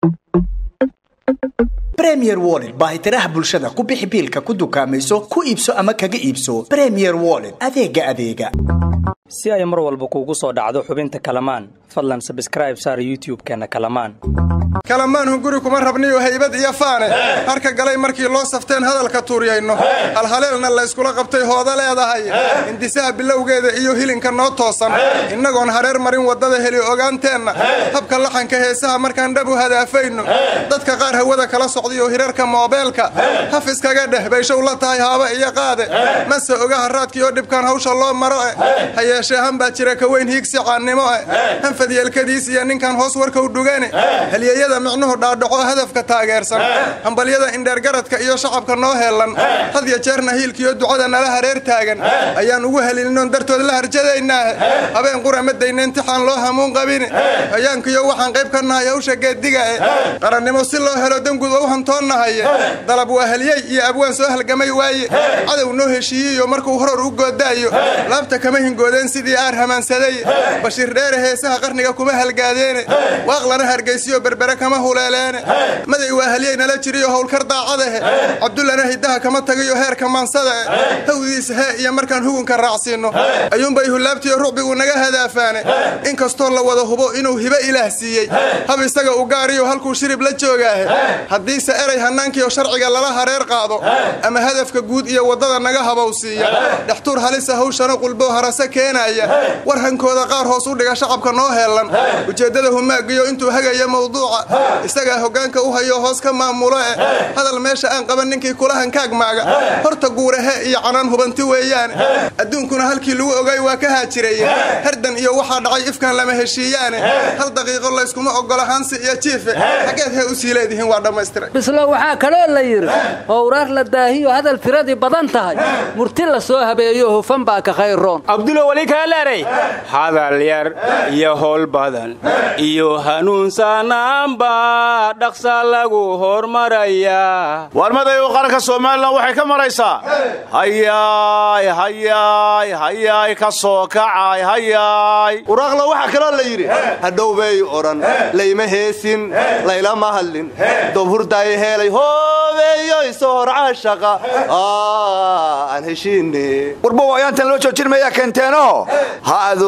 bremier wollet baahitiraha bulshada ku bixi biilka ku dukaamayso ku iibso ama kaga iibso bremier wollet adeega adeega si ay mar walba kuugu soo dhacdo xubinta kalamaan fadlan sabskraib saar youtub-keenna kalamaan kalamaan hunguri kuma rabniyo haybad iyo faane harka galay markii loo safteen hadalka tuuryayno halhaleelna layskula qabtay hooda leedahay hindisaha bilowgeeda iyo hilinka noo toosan innagoon hareer marin waddada heli ogaanteenna habka laxanka heesaha markaan dhab u hadaafayno dadka qaar hawada kala socdayo hirarka moobeelka haf iskaga dheh bayshow la tahay haaba iyo qaade mase oga haraadkiioo dhibkaan hawsha loo maro e ha yeeshee han baa jira ka weyn hiigsi caannimo e hanfad yeelkadiis iyo ninkan hoos warkau dhugane halyeyada micnuhu dhaadhaco hadafka taageersan hambalyada indheergaradka iyo shacabka noo heellan had ya jeerna hiilkiyo ducada nala hareer taagan ayaan ugu helilinoon dartood la harjadaynaahe habeen qura ma dayna intixaan loo hamuun qabini hayaankiyo waxaan qayb ka nahay hawsha geeddigae qarannimo si loo helo dangud ou hantoonnahaye dalab waa halyey iyo abwaan soo halgamay waaye cadow noo heshiiyiyo markuu horor u goodaayo laabta kama hingoodeen sidii aar hamaansaday bashiir dheere heesaha qarniga kuma halgaadeene waaqlana hargaysiyo berbere kama huleeleene maday waa halyey nala jiriyo howlkar daacadahe cabdullana hiddaha kama tagiyo heerka maansadae hawdiisa hee iyo markaan hugunka raacsiinno ayuunbay hulaabtiyo rucbigu naga hadaafaane inkastoo la wada hubo inuu hibo ilaah siiyey hab isaga u gaariyo halkuu shirib la joogaahe haddiise eray hannaankiiyo sharciga lala hareer qaado ama hadafka guud iyo waddada naga habowsiiya dhextuur halisa hawshana qulboo harase keenaya war hankooda qaar hoos u dhiga shacabka noo heellan ujeeddada humaagiyo intuu hagaya mawduuca isagaa hoggaanka u hayo hoos ka maamulo eh hadal meesha aan qaban ninkii kula hankaagmaaga horta guurahe iyo canaan hubanti weeyaane adduunkuna halkii lagu ogay waa ka haajiraye hardan iyo waxaa dhacay ifkan lama heshiiyaane hal daqiiqo layskuma oggola hansi iyo jiife xaggeed hee u sii leedihiin waa dhammaystiray bislo waxaa kaloo la yidhi howraar la daahiyo hadal tiradii badan tahay murti la soo habeeyo hufan baa ka khayroon abdulo weli kaaleeray hadal yar iyo howl badan iyo hanuunsanaanba dhaqsa lagu hormarayaa warmaday u qaranka somalilan waxay ka maraysaa hayaay hayaay hayaay ka soo kacay hayaay waraaqla waxaa kaloo la yidhi hadhowbay odhan layma heesin laylama hadlin dob hurdaay heelay hoobeeyoy sohor caashaqa aan heshiine warbow ayaantan loo joojinmayaa keenteeno hadu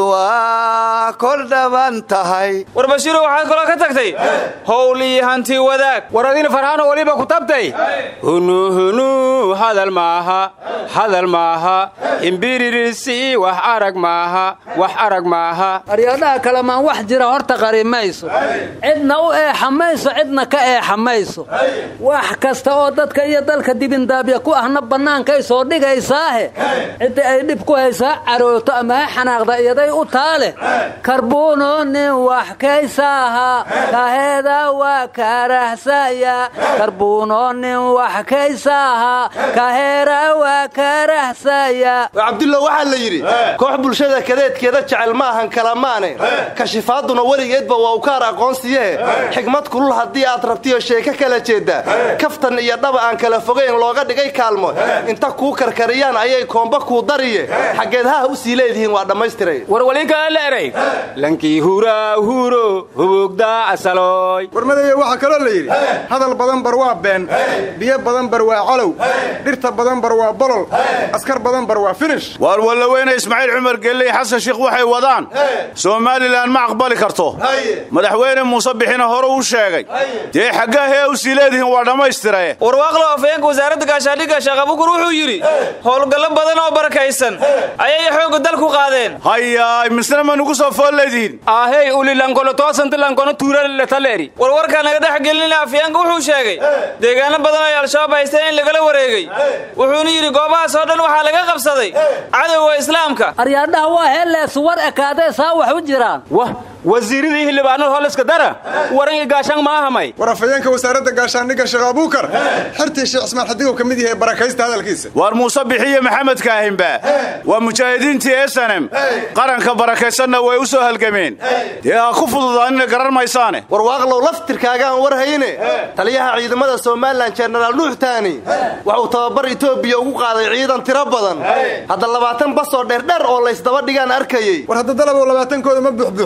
waa kor dhaban tahay war bashiiro waxaad kaloo ka tagtay howl iyo hanti wadaag war adina farxaano weliba ku tabtay hunuhunu hadal maaha hadal maaha imbiririsi wax arag maaha wax arag maaha aryadaha kalamaan wax jira horta qari mayso cidna u eexa mayso cidna ka eexa mayso wax kasta oo dadka iyo dalka dibindaabya ku ahna bannaankay soo dhigaysaahe cidda ay dhib ku haysaa carooto ama ha xanaaqda iyaday u taale karbuuno nin wax kaysaaha kaheeda waa karahsaya karbuuno nin wax kaysaaha kaheera waa karahsaya cabdullah waxaa la yidhi koox bulshada kadeedkeeda jecel ma ahan kalamaane kashifaaduna weligeedba waa ukaar aqoonsiye xigmad kulul haddii aad rabtiyo sheeko kala jeedda kaftan iyo dhaba aan kala fogayn looga dhigay kaalmo inta kuu karkariyaan ayay koomba kuu dariye xaggeed haha u sii leedihiin waa dhammaystiray war weli kaaleeray lankii huraa huro hubugdaa asaloy warmadaya waxaa kaloo la yidhi hadal badan bar waa been biyo badan bar waa calow dhirta badan bar waa bolol askar badan bar waa finish waar wallaweyne ismaaciil cumar gelley xasan sheikh waxay wadaan somalilan ma aqbali karto madaxweyne muuse bixina hore u sheegay dee xaggaa hee u sii leedihiin waa dhammaystirae warwaaqlo afayeenka wasaaradda gaashaandhigga sheekhabukur wuxuu yidhi howlgallo badan oo barakaysan ayay xoogga dalku qaadeen hayaay misna ma nugu soo fool leedihiin ahey ulilankono toosantilankono tuuraletaleri warwarkaa naga dhex gelinina afyeenka wuxuu sheegay deegaano badan ay al-shabaab haysteen in lagala wareegay wuxuuna yidhi goobahaas oo dhan waxaa laga qabsaday cadowga islaamka aryaadhaha waa heelleesu war ekaadee saa wax u jiraan wah wasiiradii xildhibaanada holiska dara waran iyo gaashaan ma ahamay war afayeenka wasaaradda gaashaandhigga sheekh abuukar xertii sheekh ismaan xadigow ka mid yahay barakaysta hadalkiisa waar muuse bixiyo maxamed kaahinba waa mujaahidiintii esanem qaranka barakaysanna way u soo halgameen dee ha ku fududaanina garan maysaane warwaaqlow laftirkaagaan war hayne taliyaha ciidamada somalilan jenaraal nuux taani wuxuu tababar etoobiya ugu qaaday ciidan tiro badan hadda labaatan basoo dheerdheer oo laysdaba dhigaan arkayey war hadda dalabow labaatankooda ma buuxbuuxeen warbow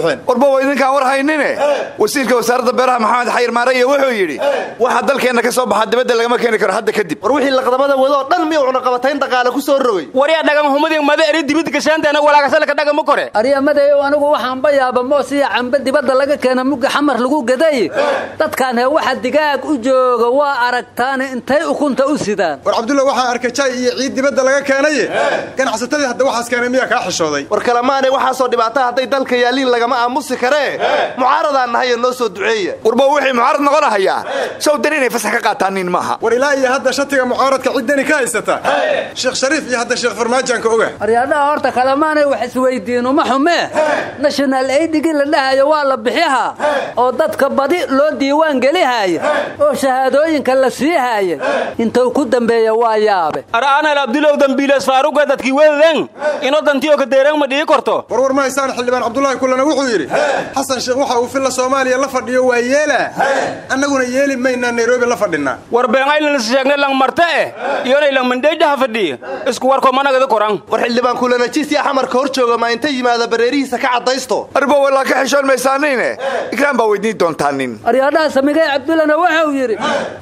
arbow idinkaan war haynine wasiirka wasaaradda beeraha maxamed xayir maaraya wuxuu yidhi waxa dalkeenna ka soo baxa dibadda lagama keeni karo hadda kadib war wixii laqdamada wadoo dhan miyuu cunaqabatayn dhaqaale ku soo rogay waryaa dhagamahumadii mada eri dibidda gashaanteena walaagashalka dhagama kore aryamadeyow anigu waxaan bayaaba moos iyo cambe dibadda laga keena mugga xamar lagu gaday dadkaan hee waxa digaag u jooga waa aragtaane intay ukunta u sidaan war cabdulla waxaan arkay jay iyo ciid dibadda laga keenaye ganacsatadii hadda waxaas keenay miyaa kaa xishooday war kalemaane waxaasoo dhibaata hadday dalka yaaliin lagama aamusi karee mucaaradaan nahayo noo soo duceeya warbow wixii mucaarad noqonahayaa sawdan inay fasax ka qaataan nin maaha war ilaa iyo hadda shatiga mucaaradka ciddani ka haysata sheekh shariif iyo hadda sheekh farmaajaanka oga aryaadhaha horta kalemaanay wax isweydiin uma xumee national aidigii la dhahayo waa la bixihaa oo dadka badi loo diiwaan gelihaya oo shahaadooyinka la sii haya intuu ku dambeeya waa yaabe ar'aanal abdulow dambiiles faaruga dadkii wedaden inoo dantiyo kadeeran ma dhigi korto warwar ma haysaan xildhibaan cabdulaahi kullana wuxuu yidhi xasan sheekh waxa uu filla soomaaliya la fadhiyo waa yeelaa annaguna yeeli maynaa nairobi la fadhinaa war beenaylanas sheegne lang marte eh iyonay lang mandheejaha fadhiya isku warko managada koran war xildhibaan kulanajiis iyo xamarka hor jooga ma inta yimaada bareerihiisa ka caddaysto arbow walaa ka xishoon maysaanine ikraan baa weydiin doontaa nin aryaadhaha samigay cabdullana wuxuu yidhi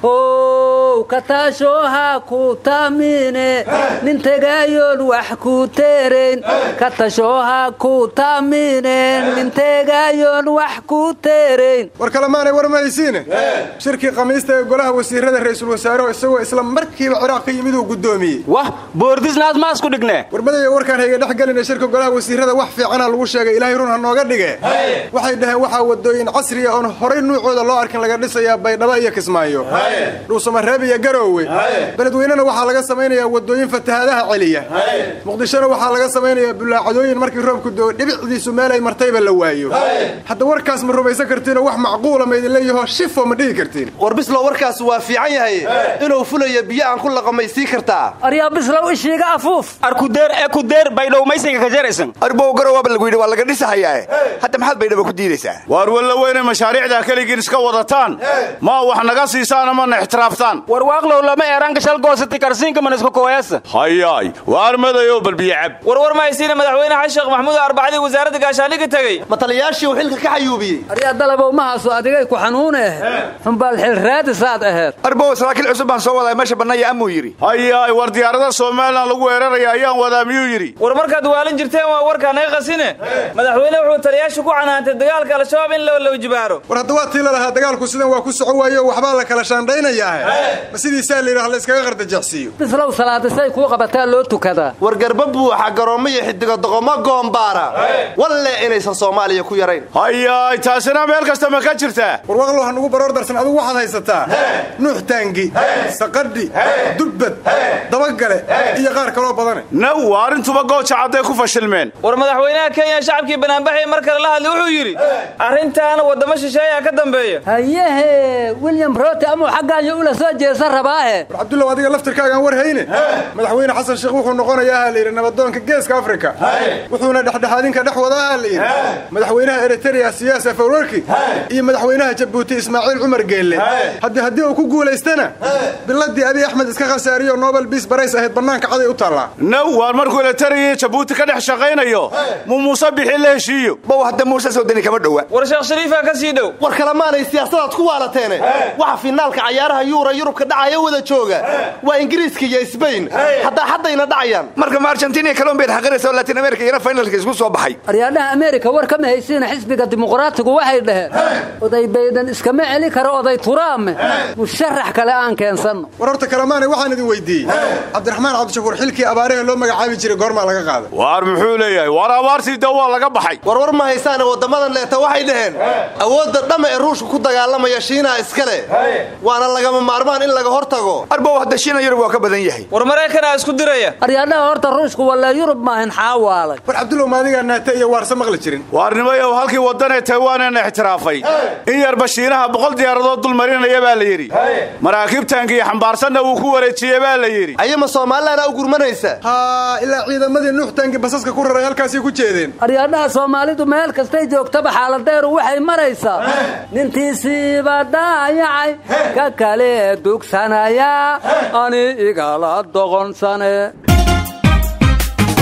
how kataashooha ku taamine nin tegaayoon wax ku teerayn katashooha ku taamine nin tegaayoon wax ku teerayn war kalemaanay war ma haysiine shirkii khamiista ee golaha wasiirada ra'iisul wasaarehu isagoo isla markiiba ciraaq ka yimid uu guddoomiyey wah boordisnaas maasku dhigne warmadaya warkaan hayga dhex gelina shirka golaha wasiirada wax fiicana lagu sheegay ilaahay run ha nooga dhige waxay dhaheen waxaa wadooyin casriya oon horay nuucooda loo arkin laga dhisayaa baydhabo iyo kismaayo dhuusamareeb iyo garoowe beledweynena waxaa laga samaynayaa wadooyin fatahaadaha celiya muqdishona waxaa laga samaynayaa bulaacadooyin markii roobku doo dhibicdiisu meel ay martayba la waayo hadda warkaas ma rumaysan kartiinoo wax macquula ma idin leeyaho shifo ma dhihi kartiin war bislow warkaas waa fiican yahay inuu fulayo biyo aan ku laqamaysii kartaa aryaa bislow ishiiga afuuf arkudeer ee kudeer baydhow maysinga ka jaraysan arbow garowaaba lagu yidhi waa laga dhisahayaae hadda maxaad baydhaba ku diidaysaa waar walla weynay mashaariicdaa keligiin iska wadataan ma wax naga siisaan amana ixtiraaftaan war waaqlow lama eeraanka shalgoosati karsiinka maniska kooyasa hayaay waar madayow balbiyo cab warwar ma haysiina madaxweyne xasan sheekh maxamuud arbacadii wasaaradda gaashaandhigga tegey ma taliyaashii uu xilka ka xayuubiyey aryaa dalabow mahaasu adigay ku xanuune xumbaal xilraadisaad aheed arbow saraakiil cusub baan soo wadaa meesha bannaya amuu yidhi hayaay war diyaarada somalilan lagu weeraraya ayaan wadaa miyuu yidhi war markaad waalin jirteen waa warkaa naga qasine madaxweyne wuxuu taliyaasha ku canaantay dagaalka al-shabaab in la jibaaro war hadda waa tii la lahaa dagaalku sidan waa ku soco waayo waxbaa la kala shaandhaynayaahe ma sidiisaa la yidhaha la iskaga qardajecsiiyo bislow salaadisay kuu qabataa loo tukadaa war garba buuxa garoommo iyo xidigo doqomo goombaara walle inaysan soomaaliya ku yarayn hayaay taasina meel kasta ma ka jirtaa war waqlow ha nugu baroor darsan adugu waxaad haysataa nuux taangi saqadhi dubbad dabagale iyo qaar kaloo badane naw waa arrintuba gooja cadday ku fashilmeen war madaxweynaha kenya shacabkii banaanbaxay mar kale la hadlay wuxuu yidhi arrintaana waddamo shisheeyaa ka dambeeya hayehe william rote amuu xaggaayo ula soo jeesan rabaahe war cabdullaw adiga laftirkaagaan war hayne madaxweyne xasan sheekh wuxuu noqonayaa ha layidhi nabadoonka geeska afrika wuxuuna dhexdhexaadinka dhex wadaa ha layidhi madaxweynaha eritrea siyaas afawarki iyo madaxweynaha jabuuti ismaaciil cumar geelle haddii haddii uu ku guulaystana biladii abiy axmed iska khasaariyo nobel biis barays ahayd bannaanka caday u taallaa naw waar markuu eritariya jabuuti ka dhex shaqaynayo muu muuse bixi la heshiiyo bow hadda muuse sawdani kama dhowa war sheekh shariifaa ka sii dhow war kalemaanay siyaasadaad ku waalateene waxa finaalka cayaaraha yuura yurubka dhacaya wada jooga waa ingiriiska iyo sbain haddaa haddayna dhacayaan marka ma argentina colombiad xaqiraysa oo latin america iyana finalka isku soo baxay aryaadhaha ameerika war kama haysiina xisbiga dimuqraatigu waxay dhaheen oday baydan iskama celi karo oday turaame musharax kale aan keensanno war horta kalemaanay waxaan idin weydiiyey cabdiraxmaan cabdishakuur xilkii abaaraha loo magacaabi jiray goormaa laga qaaday waar muxuu leeyahay waar abaartii da waa laga baxay warwar ma haysaane waddamadan leeta waxay dhaheen awoodda dhamma ee ruushka ku dagaalamaya shiinaha iskale waana lagama maarmaan in laga hor tago arbow hadda shiina yurub waa ka badan yahay war maraykanaa isku diraya aryaadhaha horta ruushku wallee yurub maahin xaawaalay war cabdullow maadigaa naate iyo waarse maqli jirin waarnimayow halkii waddanee taywaanena ixtiraafay in yarba shiinaha boqol diyaaradood dul marinaya baa la yidhi maraakiibtaanka iyo xambaarsanna wuu ku wareejiye baa la yidhi ayama soomaalilana u gurmanaysa haa ilaa ciidamadii nuux taangi basaska ku raray halkaasay ku jeedeen aryaadhaha soomaalidu meel kastay joogtaba xaaladeeru waxay maraysaa nintiisiiba daayacay ka kale dugsanaya ani igala doqonsane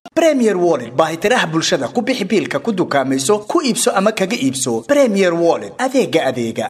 premier wallet baahitiraha bulshada ku bixi biilka ku dukaamayso ku iibso ama kaga iibso premier wallet adeega adeega